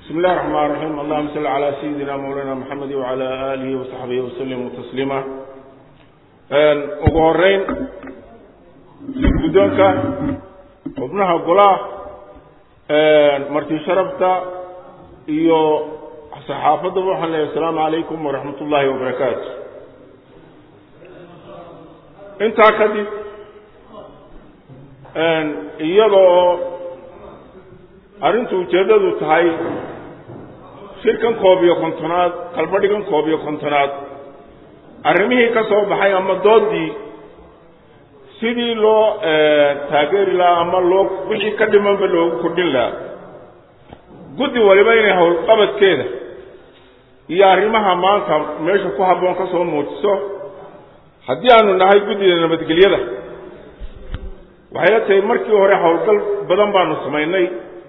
بسم الله الرحمن الرحيم اللهم صل على سيدنا مولانا محمد وعلى آله وصحبه وسلم تسليما ugu horeyn guddoonka xubnaha golaha marti sharafta iyo saxaafaddaba waxaan leeyahay asalaamu calaykum waraxmat ullaahi wabarakaatu intaa kadib iyadoo arrintu ujeeddadu tahay shirkan koob iyo kontonaad qalbadhigan koob iyo kontonaad arrimihii ka soo baxay ama doodii sidii loo taageeri lahaa ama loo wixii ka dhimanba loogu kordhin lahaa guddi waliba inay howlqabadkeeda iyo arrimaha maanta meesha ku habboon ka soo muujiso haddii aanu nahay guddida nabadgelyada waxay la tahay markii hore howlgal badan baanu samaynay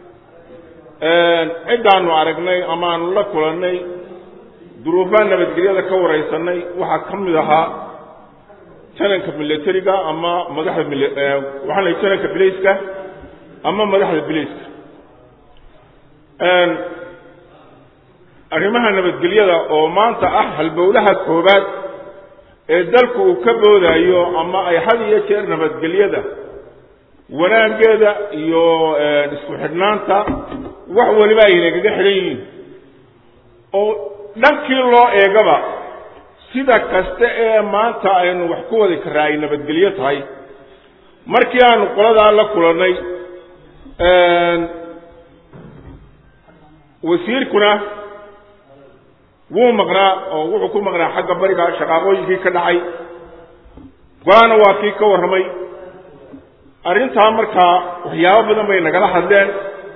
ciddaanu aragnay ama aanu la kulannay duruufaha nabadgelyada ka waraysanay waxaa ka mid ahaa jananka militariga ama madaxda mil waxaan lahay jananka bilayska ama madaxda bilayska arrimaha nabadgelyada oo maanta ah halbowlaha koobaad ee dalku uu ka boodayo ama ay had iyo jeer nabadgelyada wanaaggeeda iyo isku xidhnaanta wax waliba ay nagaga xidhan yihiin oo dhankii loo eegaba sida kasta ee maanta aynu wax ku wadi karaa ay nabadgelyo tahay markii aanu qoladaa la kulannay wasiirkuna wuu maqnaa oo wuxuu ku maqnaa xagga bariga shaqaaqooyinkii ka dhacay golana waa kii ka warramay arrintaa markaa waxyaabo badan bay nagala hadleen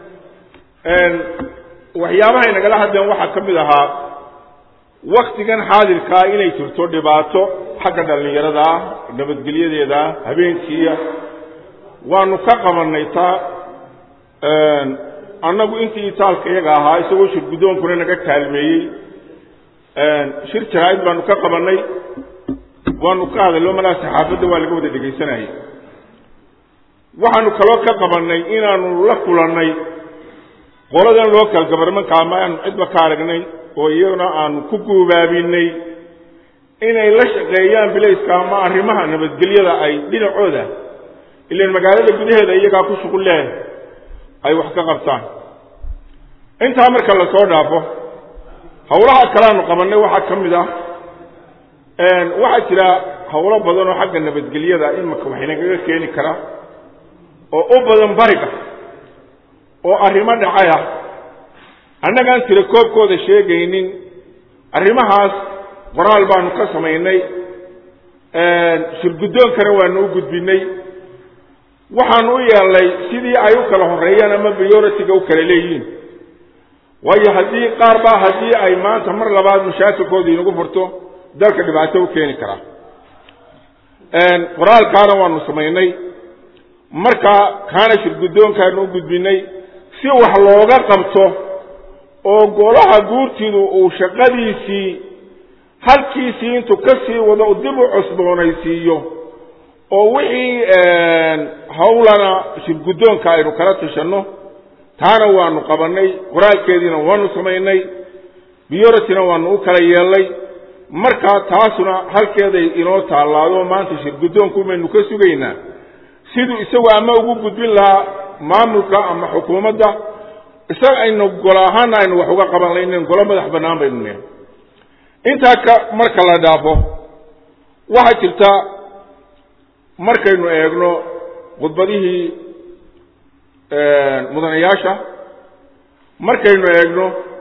waxyaabahay nagala hadleen waxaa ka mid ahaa waktigan xaadirkaa inay jirto dhibaato xagga dhallinyarada ah nabadgelyadeeda ah habeenkiiya waanu ka qabanay taa annagu intii itaalka iyaga ahaa isagoo shir guddoonkuna naga kaalmeeyey shir jaraa'id baanu ka qabanay waanu ka hadallo malaa saxaafadda waa laga wada dhegaysanayay waxaanu kaloo ka qabanay inaanu la kulannay qoladan local governmentka ama aanu cidba ka aragnay oo iyaguna aanu ku guubaabinay inay la shaqeeyaan bilayska ama arrimaha nabadgelyada ay dhinacooda ilan magaalada gudaheeda iyagaa ku shuqul leh ay wax ka qabtaan intaa marka lasoo dhaafo howlaha kaleanu qabanay waxaa ka mid ah waxaa jira howlo badan oo xagga nabadgelyada imaka waxinagaga keeni karaa oo u badan bariga oo arrimo dhacay ah annagaan tira koobkooda sheegaynin arrimahaas qoraal baanu ka samaynay shirguddoonkana waanu u gudbinay waxaanu u yeelnay sidii ay u kala horreeyaan ama prioritiga u kala leeyihiin waayo haddii qaar baa haddii ay maanta mar labaad mashaakilkooda inagu furto dalka dhibaato u keeni karaa qoraalkaana waanu samaynay markaa kaana shirguddoonkaanu u gudbinay si wax looga qabto oo golaha guurtidu uu shaqadiisii halkiisii intuu ka sii wado dib u cusboonaysiiyo oo wixii hawlana shirguddoonka aynu kala tashanno taana waanu qabannay qoraalkeediina waanu samaynay biyoratina waanu u kala yeelnay markaa taasuna halkeeday inoo taallaado maanta shirguddoonku maynu ka sugaynaa siduu isagu ama ugu gudbin lahaa maamulka ama xukuumadda isaga aynu golo ahaana aynu wax uga qaban laynen golo madax bannaan baynu nehay intaa ka marka la dhaafo waxaa jirta markaynu eegno khudbadihii mudanayaasha markaynu eegno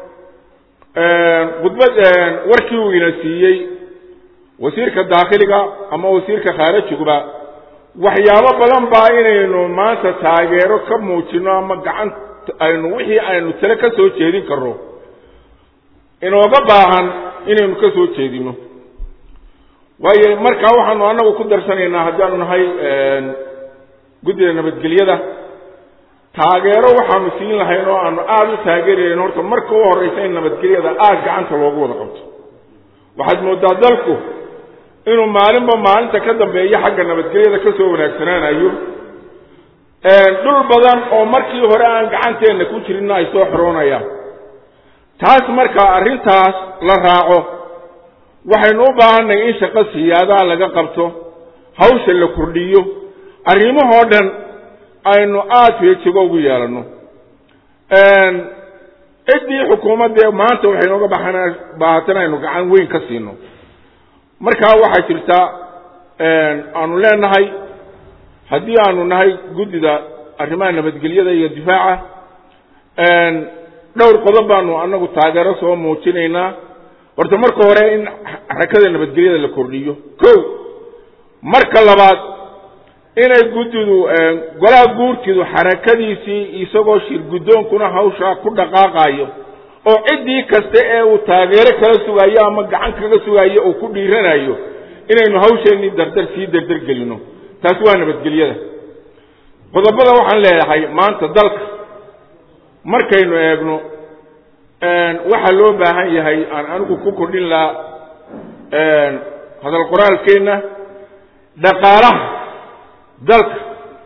khudbad warkii uu ina siiyey wasiirka daakhiliga ama wasiirka khaarajiguba waxyaabo badan baa inaynu maanta taageero ka muujino ama gacan aynu wixii aynu tale ka soo jeedin karno inooga baahan inaynu ka soo jeedino waayo markaa waxaanu annagu ku darsanaynaa haddaanu nahay guddida nabadgelyada taageero waxaanu siin lahayn oo aanu aada u taageerayn horta marka u horraysa in nabadgelyada aada gacanta loogu wada qabto waxaad moodaa dalku inuu maalinba maalinta ka dambeeya xagga nabadgelyada ka soo wanaagsanaanayo dhul badan oo markii hore aan gacanteenna ku jirinna ay soo xoroonayaan taas marka arrintaas la raaco waxaynu u baahanay in shaqo siyaadaha laga qabto hawsha la kordhiyo arrimahoo dhan aynu aada feejigo ugu yeelanno ciddii xukuumaddee maanta waxay nooga baxan baahatan aynu gacan weyn ka siino markaa waxaa jirta aanu leenahay haddii aanu nahay guddida arrimaha nabadgelyada iyo difaaca dhowr qodob baanu anagu taageero soo muujinaynaa horta marka hore in xarakada nabadgelyada la kordhiyo ko marka labaad inay guddidu golaha guurtidu xarakadiisii isagoo shir guddoonkuna hawshaa ku dhaqaaqayo oo ciddii kasta ee uu taageero kala sugayo ama gacan kaga sugayo uu ku dhiiranayo inaynu hawsheenii dardar sii dardar gelino taasi waa nabadgelyada qodobada waxaan leeyahay maanta dalka markaynu eegno waxaa loo baahan yahay aan anigu ku kordhin lahaa hadal qoraalkeenna dhaqaalaha dalka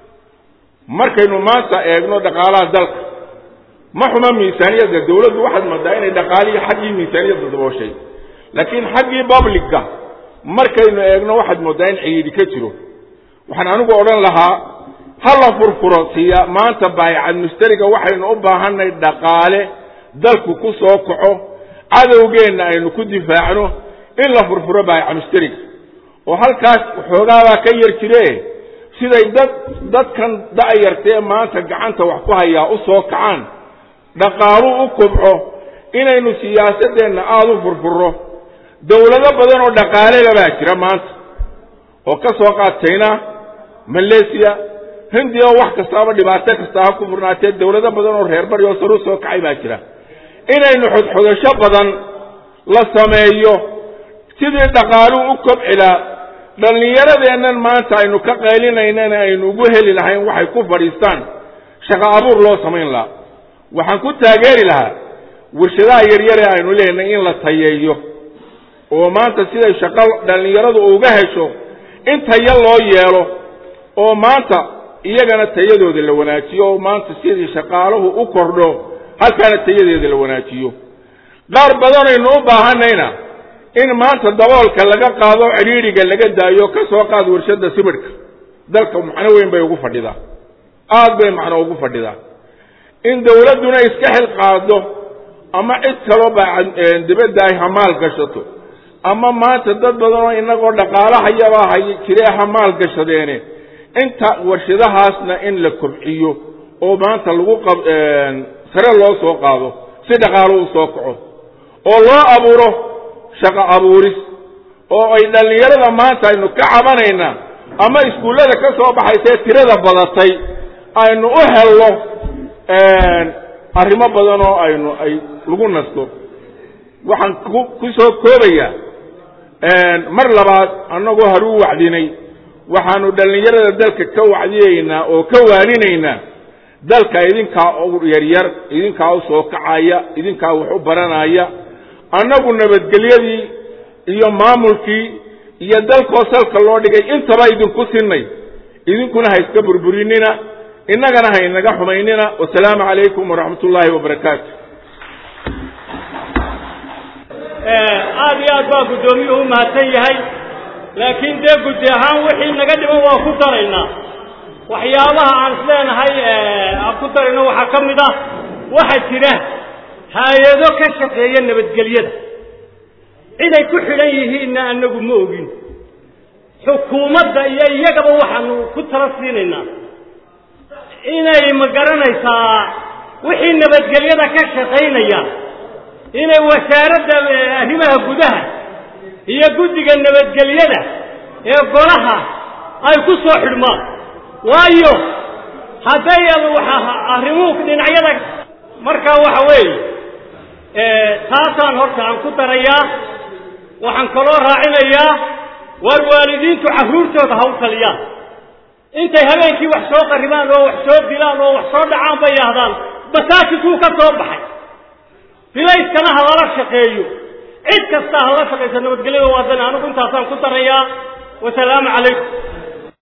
markaynu maanta eegno dhaqaalaha dalka ma xuma miisaaniyadda dawladdu waxaad moodaa inay dhaqaalihii xaggii miisaaniyadda dabooshay laakiin xaggii publica markaynu eegno waxaad moodaa in ciidi ka jiro waxaan anigu odhan lahaa ha la furfuro siya maanta baaycad mushtariga waxaynu u baahanay dhaqaale dalku ku soo kaco cadowgeenna aynu ku difaacno in la furfuro baayca mushtariga oo halkaas xoogaabaa ka yar jire siday dad dadkan da'yartee maanta gacanta wax ku hayaa u soo kacaan dhaqaalu u kobco inaynu siyaasadeenna aada u furfuro dawlado badan oo dhaqaalela baa jira maanta oo ka soo qaad china malaysia hindiya oo wax kastaaba dhibaato kasta ha ku furnaatee dawlado badan oo reer bari oo saru soo kacay baa jira inaynu xodxodasho badan la sameeyo sidii dhaqaaluhu u kobcilaa dhallinyaradeennan maanta aynu ka qaylinaynana aynu ugu heli lahayn waxay ku fadhiistaan shaqo abuur loo samayn lahaa waxaan ku taageeri lahaa warshadaha yaryare aynu leenahay in la tayeeyo oo maanta siday shaqo dhallinyaradu uga hesho in tayo loo yeelo oo maanta iyagana tayadooda la wanaajiyo oo maanta sidii shaqaaluhu u kordho halkaana tayadeeda la wanaajiyo qaar badanaynu u baahanayna in maanta daboolka laga qaado cidhiidhiga laga daayo ka soo qaad warshadda sibidhka dalka macno weyn bay ugu fadhidaa aad bay macno ugu fadhidaa in dawladduna iska xil qaado ama cid kaloo ba dibadda ay hamaal gashato ama maanta dad badanoo inagoo dhaqaalahayabaa hay jiree hamaal gashadeene inta warshadahaasna in la kobciyo oo maanta lagu sare loo soo qaado si dhaqaalo u soo kaco oo loo abuuro shaqo abuuris oo ay dhallinyarada maanta aynu ka cabanaynaa ama iskuullada ka soo baxaysee tirada badatay aynu u helno arrimo badan oo aynu ay lagu nasto waxaan ku soo koobayaa mar labaad annagoo haruu wacdinay waxaanu dhallinyarada dalka ka wacdiyeynaa oo ka waaninaynaa dalka idinkaa u yaryar idinkaa u soo kacaya idinkaa wax u baranaya annagu nabadgelyadii iyo maamulkii iyo dalkoo salka loo dhigay intaba idinku sinay idinkuna ha iska burburinina innagana ha inaga xumaynina wasalaamu calaykum waraxmat ullaahi wabarakaatu aada iyo aad baa guddoomiyuhu mahadsan yahay laakiin dee guddi ahaan wixii naga dhiman waa ku daraynaa waxyaabaha aan is leenahay aan ku darayno waxaa ka mid ah waxaa jira hay-ado ka shaqeeya nabadgelyada ciday ku xidhan yihiinna annagu ma ogin xukuumadda iyo iyagaba waxaanu ku tala siinaynaa inay ma garanaysaa wixii nabadgelyada ka shaqaynaya inay wasaaradda arrimaha gudaha iyo guddiga nabadgelyada ee golaha ay ku soo xidhmaan waayo hadday arrimuhu dhinacyada markaa waxa weeye taasaan horta aan ku darayaa waxaan kaloo raacinayaa waar waalidiintu carruurtooda ha u taliyaan intay habeenkii wax soo qarribaan oo wax soo dilaan oo wax soo dhacaan bay yidhaahdaan masaajidkuu ka soo baxay bilayskana ha lala shaqeeyo cid kasta ha lala shaqayso nabadgelyada waadana anigu intaasaan ku darayaa wasalaamu calaykum